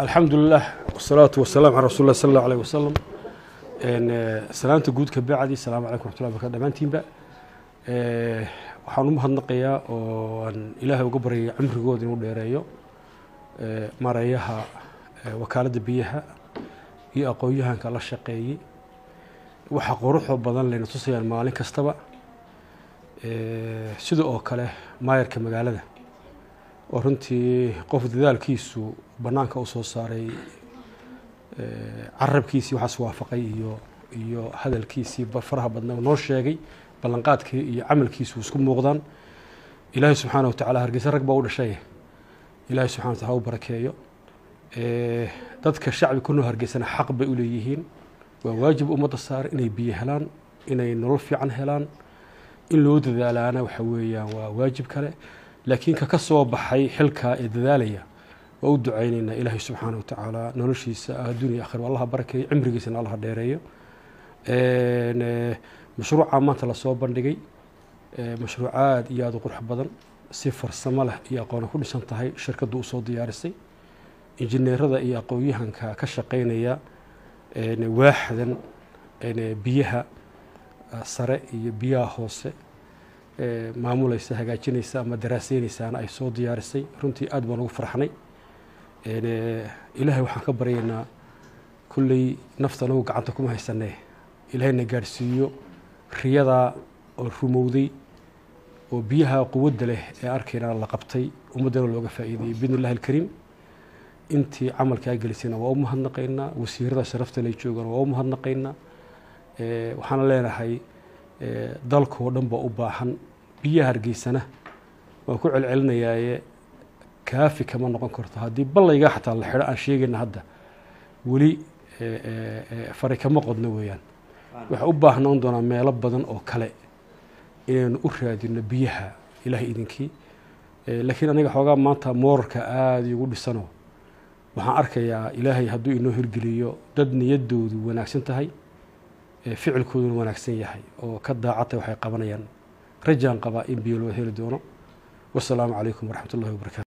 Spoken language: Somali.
alxamdulilah wasalaatu wasalaam calaa rasul lah sal allahu aleyh wasalam salaanta guud ka bacdi asalaamu calaykum raxmatullahi barkatu dhammaantiinba waxaan u mahadnaqayaa oo aan ilaahay uga baryaya cimrigooda inuu dheereeyo mareeyaha wakaaladda biyaha iyo aqoon-yahanka la shaqeeyey waxa quruxoo badan layna tusayaan maalin kastaba sida oo kale maayarka magaalada oo runtii qof dadaalkiisu bannaanka u soo saaray carabkiisii waxaas waafaqay iyo iyo hadalkiisii faraha badna noo sheegay ballanqaadkii iyo camalkiisu isku muuqdaan ilaahay subxaana wa tacala hargeysa rag baa u dhashay ilaahay subxana wa tacala u barakeeyo dadka shacbi ku noo hargeysana xaq bay u leeyihiin waa waajib ummadda saar inay biyo helaan inay nolol fiican helaan in loo dadaalaana waxa weeyaan waa waajib kale laakiin ka ka soo baxay xilkaa ee dadaalaya waa u ducaynaynaa ilaahay subxaana wa tacaala noloshiisa adduuniya akhir allaha barakeeyo cimrigiisana allaha dheereeyo mashruuca maanta lasoo bandhigay mashruuc aada iyo aada u qurux badan si farsamo leh iyo aqoona ku dhisan tahay shirkaddu usoo diyaarisay injineerada iyo aqoon-yahanka ka shaqeynaya waaxdan biyaha sare iyo biyaha hoose maamulaysa hagaajinaysa ama daraaseynaysaana ay soo diyaarisay runtii aad baan ugu farxnay ilaahay waxaan ka baryaynaa kulley nafta anagu gacanta kuma haysanee ilaahayna gaadhsiiyo riyadaa oo rumowday oo biyaha quwadda leh ee arkayna la qabtay ummaddana looga faa'iideeyey biidni illahi alkariim intii camalkaa gelisayna waa u mahadnaqaynaa wasiirada sharafta lay joogaan waa u mahadnaqaynaa waxaana leenahay dalkoo dhan baa u baahan biyaha hargeysana waan ku celcelinayaaye kaafi kama noqon karto haddii ballaygaa xataa la xidho aan sheegayna hadda weli fari kama qodno weeyaan waxaa u baahnaan doonaa meelo badan oo kale inaynu u raadino biyaha ilaah idinkii laakiin aniga xoogaa maanta moorarka aada igu dhisano waxaan arkayaa ilaahay hadduu inoo hirgeliyo dad niyaddoodu wanaagsan tahay ficilkooduna wanaagsan yahay oo ka daacatay waxay qabanayaan rajaan qabaa in biyo loo heli doono wasalaamu calaykum waraxmat ullahi wabarakatu